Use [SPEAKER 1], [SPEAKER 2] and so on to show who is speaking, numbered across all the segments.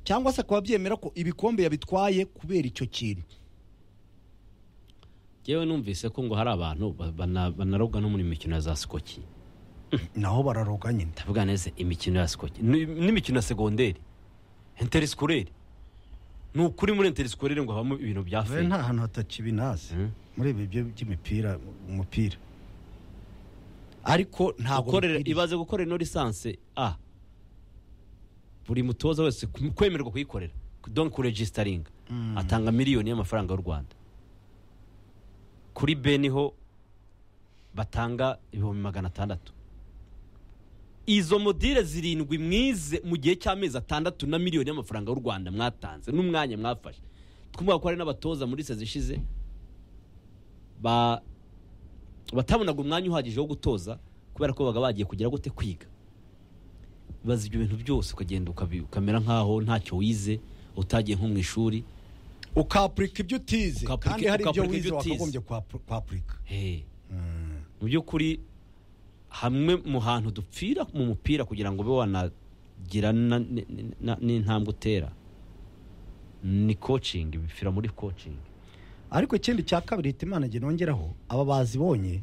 [SPEAKER 1] cyangwa se akaba byemera ko ibikombe yabitwaye kubera icyo kintu
[SPEAKER 2] yewe numvise ko ngo hari abantu ba- bana- banaroga no muri mikino ya za sikoki
[SPEAKER 1] naho bararoga nyine
[SPEAKER 2] ndavuga neza imikino ya sikoki ni- n'imikino ya segonderi interisikwereri ni ukuri muri interisikwereri ngo habamo ibintu bya
[SPEAKER 1] Dore
[SPEAKER 2] feri
[SPEAKER 1] nta hantu hatakibinazi
[SPEAKER 2] Mm.
[SPEAKER 1] muri ibi byo by'imipira umupira ariko ntabwo
[SPEAKER 2] gukorera
[SPEAKER 1] bikwiriye.
[SPEAKER 2] ibaze gukorera ino lisansi a buri mutoza wese kum- kwemererwa kuyikorera don kuregisitaringa atanga miliyoni y'amafaranga y'u rwanda kuri beni ho batanga ibihumbi magana atandatu izo modire zirindwi mwize mu gihe cy'amezi atandatu na miliyoni y'amafaranga y'u rwanda mwatanze n'umwanya mwafashe twumva ko hari n'abatoza muri sezi ishize ba batabonaga umwanya uhagije wo gutoza kubera ko babaga bagiye kugira gute kwiga bazi ibyo bintu byose ukagenda ukabi- ukamera nk'aho ntacyo wize utagiye nko mu ishuri
[SPEAKER 1] ukapurika ibyo utize
[SPEAKER 2] Ukapurika-
[SPEAKER 1] kandi hari ibyo
[SPEAKER 2] ukapurika
[SPEAKER 1] wize
[SPEAKER 2] ibyo utize.
[SPEAKER 1] wakagombye kuhapu- kuhapurika
[SPEAKER 2] Hey. mu by'ukuri hamwe mu hantu dupfira mu mupira kugira ngo ube wanagira na- ni- ni- na- n'intambwe utera ni kocingi bipfira muri kocingi
[SPEAKER 1] ariko ikindi cya kabiri hitimana igihe nongeraho aba bazibonye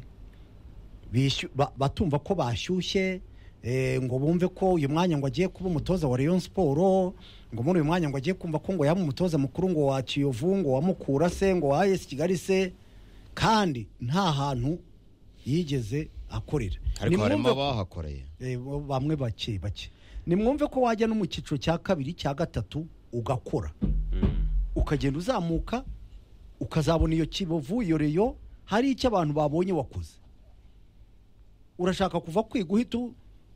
[SPEAKER 1] bishu- ba- batumva ko bashyushye eh, ngo bumve ko uyu mwanya ngo agiye kuba umutoza wa Rayon Sport ngo muri uyu mwanya ngo agiye kumva ko ngo yaba umutoza mukuru ngo wa Kiyovu ngo wa Mukura se ngo wa AS Kigali se kandi nta hantu yigeze akorera
[SPEAKER 3] ariko harimo
[SPEAKER 1] Nimwumve-
[SPEAKER 3] abahakoreye
[SPEAKER 1] Eh, bo- bamwe bake bake nimwumve ko wajya no mu cyiciro cya kabiri cya gatatu ugakora ukagenda uzamuka ukazabona iyo kibovu iyo reyo hari icyo abantu babonye wakoze urashaka kuva kwiga uhita u-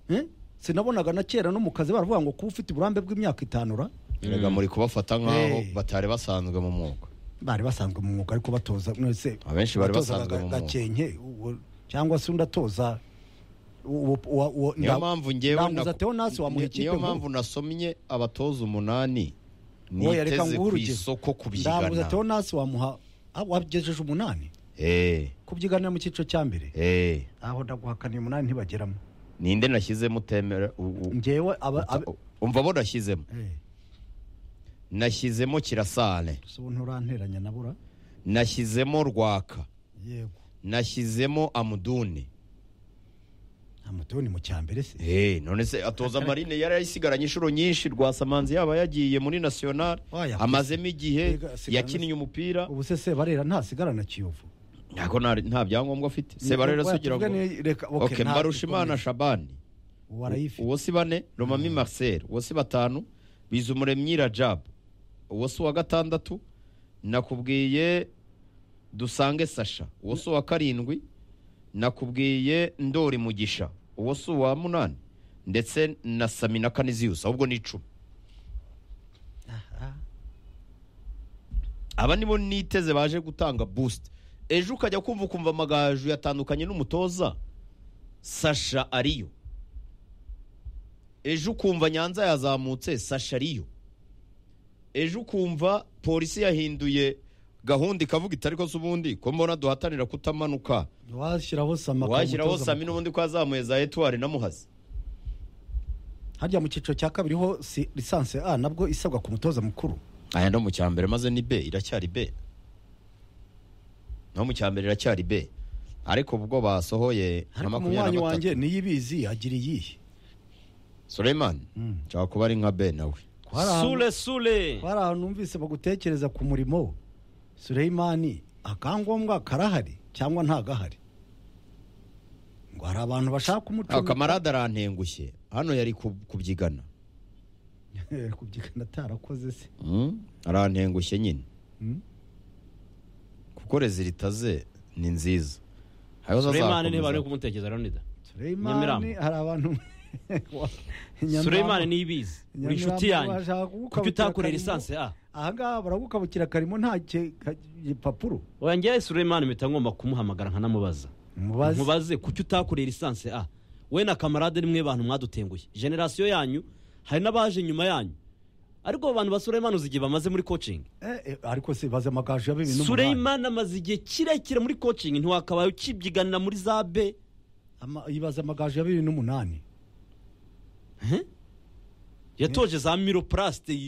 [SPEAKER 1] eh? sinabonaga na kera no mu kazi baravuga ngo kuba ufite uburambe bw'imyaka itanura
[SPEAKER 3] erega muri kubafata nk'aho
[SPEAKER 1] Hey.
[SPEAKER 3] batari basanzwe mu mwuga
[SPEAKER 1] bari basanzwe mu mwuga ariko batoza mwese
[SPEAKER 3] Abenshi bari
[SPEAKER 1] batozaga
[SPEAKER 3] basanzwe mu mwuga.
[SPEAKER 1] gakenke uwo- cyangwa se undi atoza uwo- uwo- uwo-
[SPEAKER 3] niyo
[SPEAKER 1] nda-
[SPEAKER 3] mpamvu ngewe
[SPEAKER 1] ndanguza
[SPEAKER 3] naku-
[SPEAKER 1] Theonasi wamuha
[SPEAKER 3] ni-
[SPEAKER 1] ikipe
[SPEAKER 3] niyo
[SPEAKER 1] nkuru.
[SPEAKER 3] mpamvu nasomye abatoza umunani
[SPEAKER 1] Wowe yareka
[SPEAKER 3] niteze
[SPEAKER 1] nguhe
[SPEAKER 3] ku
[SPEAKER 1] urugero.
[SPEAKER 3] isoko
[SPEAKER 1] Ndanguza
[SPEAKER 3] kubyigana
[SPEAKER 1] Theonasi wamuha ah, wagejeje umunani
[SPEAKER 3] Eh,
[SPEAKER 1] kubyiganira mu cyiciro cya mbere
[SPEAKER 3] eh,
[SPEAKER 1] aho ndaguhakaniye umunani ntibageramo
[SPEAKER 3] ninde nashyizemo utemera u- u-
[SPEAKER 1] ngewe aba aba-
[SPEAKER 3] umva bo nashyizemo
[SPEAKER 1] Eh,
[SPEAKER 3] nashyizemo kirasane
[SPEAKER 1] gusa ubu nturanteranya nabura
[SPEAKER 3] nashyizemo rwaka
[SPEAKER 1] yego
[SPEAKER 3] nashyizemo amuduni
[SPEAKER 1] amato ni mu cya mbere se
[SPEAKER 3] Eh, none se atoza marine yari yasigaranye inshuro nyinshi rwasamanzi yaba yagiye muri national
[SPEAKER 1] Oya.
[SPEAKER 3] amazemo igihe
[SPEAKER 1] Yega, asigarana-
[SPEAKER 3] yakinnye umupira
[SPEAKER 1] ubu se sebarera ntasigara na kiyovu
[SPEAKER 3] ntabwo nta nta byangombwa afite sebarera
[SPEAKER 1] Oya,
[SPEAKER 3] sugira ngo
[SPEAKER 1] tuvuge ni- reka- okay,
[SPEAKER 3] okay,
[SPEAKER 1] nta-
[SPEAKER 3] mbarushimana
[SPEAKER 1] ukomeze.
[SPEAKER 3] shabani
[SPEAKER 1] ubu arayifite
[SPEAKER 3] uwo si bane romami marcel uwo si batanu bizumuremyi rajab uwo si uwa gatandatu nakubwiye dusange sasha uwo si uwa karindwi nakubwiye ndori mugisha uwo si uwa munani ndetse na samina kaniziyusi ahubwo ni icumi
[SPEAKER 1] Aha.
[SPEAKER 3] aba nibo niteze baje gutanga boost ejo ukajya kumva ukumva amagaju yatandukanye n'umutoza sasha ariyo ejo ukumva nyanza yazamutse sasha ariyo ejo ukumva polisi yahinduye gahunda ikavuga itari ko se ubundi ko mbona duhatanira kutamanuka
[SPEAKER 1] washyiraho samaka
[SPEAKER 3] washyiraho
[SPEAKER 1] umutoza
[SPEAKER 3] sami
[SPEAKER 1] mukuru.
[SPEAKER 3] n'ubundi ko yazamuye za etuwari na muhazi
[SPEAKER 1] harya mu cyiciro cya kabiri ho si lisansi a nabwo isabwa ku mutoza mukuru
[SPEAKER 3] aya no mu cyambere maze ni be iracyari be no mu cyambere iracyari be ariko ubwo basohoye nka
[SPEAKER 1] ariko mu mwanya wanjye niyo ibizi agira iyihe
[SPEAKER 3] Suleiman
[SPEAKER 1] Mm.
[SPEAKER 3] nshaka kuba ari nka be nawe
[SPEAKER 1] Hari ahantu-
[SPEAKER 2] sule sule
[SPEAKER 1] hari ahantu numvise bagutekereza ku murimo Suleyimani akangombwa karahari cyangwa ntagahari ngo hari abantu bashaka
[SPEAKER 3] aho
[SPEAKER 1] kumucunga
[SPEAKER 3] kamarade arantengushye hano yari ku- kubyigana
[SPEAKER 1] kubyigana atarakoze se
[SPEAKER 3] Mm, arantengushye nyine
[SPEAKER 1] Mm.
[SPEAKER 3] kuko rezilita ze ni nziza hariho
[SPEAKER 2] suremani
[SPEAKER 3] azakomeza.
[SPEAKER 2] ntibari kumutekereza leonida
[SPEAKER 1] Suleyimani
[SPEAKER 2] Nyamirambo.
[SPEAKER 1] hari abantu
[SPEAKER 2] suremani niyibizi uri inshuti yanjye kuko utakorera lisansi a
[SPEAKER 1] ahangaha baragukabukira karimo nta ki- ka- gipapuro
[SPEAKER 2] oya ngewe suremani mpita ngomba kumuhamagara nkanamubaza
[SPEAKER 1] mubaze
[SPEAKER 2] mubaze kuki utakoreye lisansi a we na kamarade nimwe bantu mwadutenguye generasiyo yanyu hari n'abaje nyuma yanyu ariko abo bantu ba suremani uzi igihe bamaze muri kocingi
[SPEAKER 1] Eh, eh, ariko se baze amagaju ya bibiri n'umunani
[SPEAKER 2] suremani amaze igihe kirekire muri kocingi ntiwakabaye ukibyiganira muri za be
[SPEAKER 1] Ama- ibaze amagaju ya bibiri n'umunani
[SPEAKER 2] yatoje za miropurasite